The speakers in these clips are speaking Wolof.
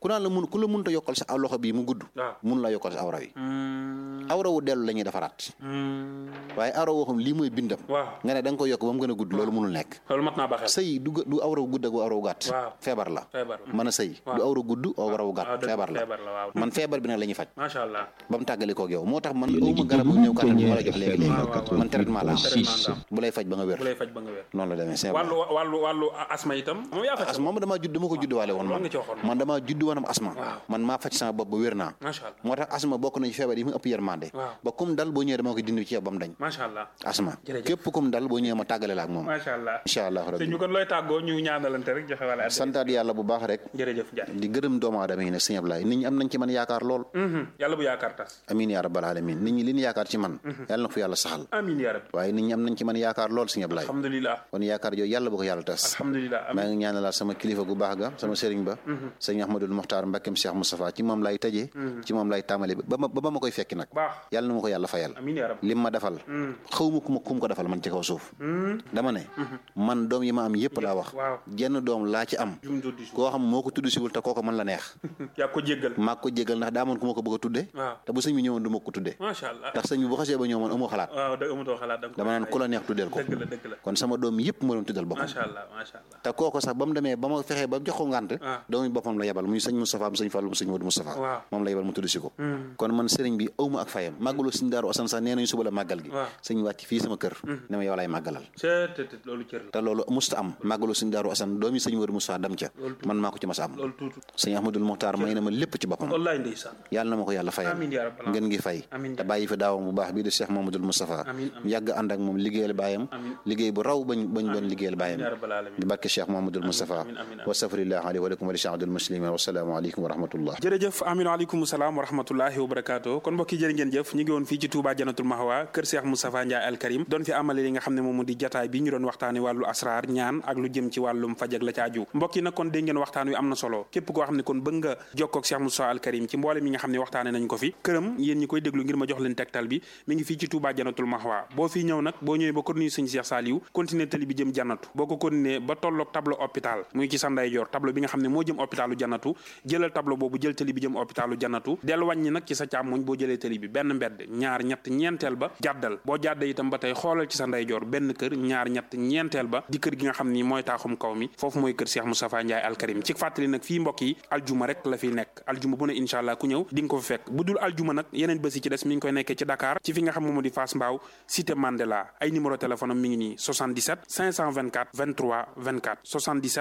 ku naan la mun ku la mënta yokkal sa loxo bii mu gudd waaw mun la yokkal sa awra wi Hmm. awra wu dellu la ñuy defaraat Hmm. waaye awra woo xam lii mooy bindam waaw nga ne da nga koy yokk ba mu gën a gudd loolu mënul nekk loolu mat naa ba xel sëy du du awra wu gudd ak awra wu gàtt Waaw. feebar la feebar la mën a sëy du awra gudd awra wu waaw gàtt dëgg feebar la feebar la waaw man feebar bi nag la ñuy faj macha allah ba mu tàggali koog yow moo tax man Yéen a ngi awma garab bu déglu ñëw kàttan bi ma la jox Pionnier léegi léegi FM man traitement la am six. bu lay faj ba nga wér bu lay faj ba nga wér noonu la demee c'est wàllu wàllu wàllu asma itam moom yaa faj asma moom damaa judd dama ko judd waale woon loolu man nga ci waxoon man damaa judd woon am asma Waaw. man maa faj sama bopp ba wér naa macha allah moo tax asma bokk na ci feebar yi mu ëpp yërmande Waaw. ba kum dal boo ñëwee dama ko dindi ci yow ba mu dañ macha allah asma Jërëjëf. képp kum dal boo ñëwee ma tàggale la ak moom macha allah incha allah sëñ rabbi bi kon looy tàggoo ñu ñaanalante rek joxe wala addi santaat yàlla bu baax rek jërëjëf Ndiaye di gërëm doomu aadama yi nag sëñ Ablaye nit ñi am nañ ci man yaakaar lool Mhm. yàlla bu yaakaar tas amiin yaa rabbal alamin nit ñi li ñu yaakaar ci man yàlla na ko fi yàlla saxal amin ya rabbi waaye nit ñi am nañ ci man yaakaar lool sëñ Ablaye alhamdulilah kon yaakaar jooju yàlla bu ko yàlla tas alhamdulilah maa amin ngi ñaanalaat sama kilifa gu baax ga sama sëriñ ba sëñ Ahmadul Muxtaar Mbakkeem Cheikh Moustapha ci moom lay tëjee ci moom lay tàmbali ba ma ba ma koy fekki nag baax yàlla na ma ko yàlla fayal amin ya rabbi lim ma defal xaw ma ku ma ku ma ko defal man ci kaw suuf dama ne man doom yi ma am yëpp laa wax waaw jenn doom laa ci am jum duddi su koo xam moo ko tudd siwul te kooko man la neex yaa ko jéggal maa ko jégal ndax daa amoon ku ma ko bëgg a tudde waaw te bu sëñ bi ñëwoon du ma ko tudde macha allah ndax sëñ bi bu xasee ba ñëw man amoo xalaat waaw da amatoo xalaat da nga ko dama naan ku la neex tuddeel ko dëgg la dëgg la kon sama doom yëpp ma doon tuddal boppam macha allah macha allah te kooko sax ba mu demee ba ma fexee ba jox ko ngànt Ah. doomu boppam la yebal muy sëñ Moustapha mu sëñ Fallou mu sëñ Modou Moustapha Waaw. moom la yebal mu tudd si ko kon man sëriñ bi awma ak fayam màggalu sëñ Daaru Asan sax nee nañu suba la màggal gi Waaw. sëñ wàcc fii sama kër ne ma yow lay màggalal c'est te loolu cër la te loolu musta am màggalu sëñ Daaru Asan doomi sëñ Modou Moustapha dem ca man maa ko ci mas a am loolu tuutu sëñ Ahmadul Muxtaar may na ma lépp ci boppam wallaay ndeysaan yàlla na ma ko yàlla fayal Amiin yaa rabbal ngeen ngi fay Amiin te bàyyi fi daawam bu baax bii di Cheikh Mamadou Moustapha Amiin, amiin. yàgg ànd ak moom liggéeyal baayam Amiin. liggéey bu raw bañ bañ doon liggéeyal baayam yaa rabbal alamin bi barke Cheikh Mamadou Moustapha amiin, amiin, amiin. wa safrillah alayhi wa lakum wa li sha'adul muslimin wa salaamu aleykum wa rahmatullah jërëjëf aminu aleykum salaam wa rahmatullahi wa barakaatu kon mbokki jërë ngeen jëf ñu ngi woon fii ci Touba Janatul Mahwa kër Cheikh Moustapha Ndiaye Al Karim doon fi amale li nga xam ne moom mu di jataay bi ñu doon waxtaane wàllu asraar ñaan ak lu jëm ci wàllum faj ak la ca aju mbokk yi nag kon dégg ngeen waxtaan wi am na solo képp koo xam ne kon bëgg nga jokkoo ak Cheikh Moustapha Al Karim ci mboolem yi nga xam ne waxtaane nañ ko fi këram yéen ñi koy déglu ngir ma jox leen tegtal bi mi ngi fii ci Touba Janatul Mahwa boo fii ñëw nag boo ñëwee ba corniche sëñ Cheikh Saliou continuer tali bi jëm jannatu boo ko continuer ba tolloog tableau hôpital muy ci sa ndeyjoor tableau bi nga xam ne moo jëm hôpitalu jannatu jëlal tableau boobu jël tali bi jëm hôpitalu jannatu dellu wàññi nag ci sa càmmoñ boo jëlee tali bi benn mbedd ñaar ñett ñeenteel ba jàddal boo jàddee itam ba tey xoolal ci sa ndeyjoor benn kër ñaar ñett ñeenteel ba di kër gi nga xam ni mooy taaxum kaw mi foofu mooy kër Cheikh Moustapha Ndiaye Al Karim ci fàttali nag fii mbokk yi aljuma rek la fiy nekk aljuma bu ne incha allah ku ñëw di nga ko fi fekk bu dul aljuma nag yeneen bés yi ci des mi ngi koy nekkee ci Dakar ci fi nga xam moom di Fass Mbao cité Mandela ay numéro téléphone am mi ngi nii 77 524 23 24 77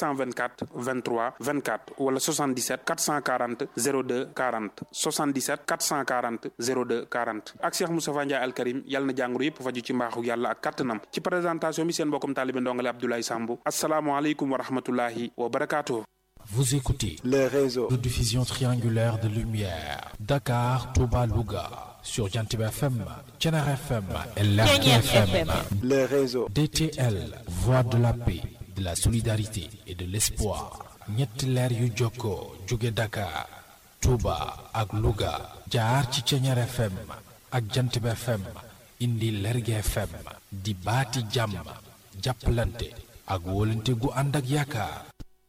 524 23 24 wala 77 440 02 40 77 440 02 40 ak Cheikh Moustapha Ndiaye Al Karim yàlla na jàngoro yëpp faju ci mbaaxu yàlla ak kattanam ci présentation bi seen mbokkum taalibe ndongale Abdoulaye Samb asalaamualeykum wa rahmatullahi wa barakaatuh Vous écoutez les réseaux. de diffusion triangulaire de lumière. Dakar, Touba, Louga. Sur Jantib FM, Tchenar FM et Lerki FM. les réseaux. DTL, Voix de la paix, de la solidarité et de l'espoir. ñetti leer yu jokkoo jóge Dakar, Touba ak Louga. jaar ci Tchenar FM ak Jantib FM. indi Lerki FM. di baati jàmm. jàppalante ak wóolante gu ànd ak yaakaar.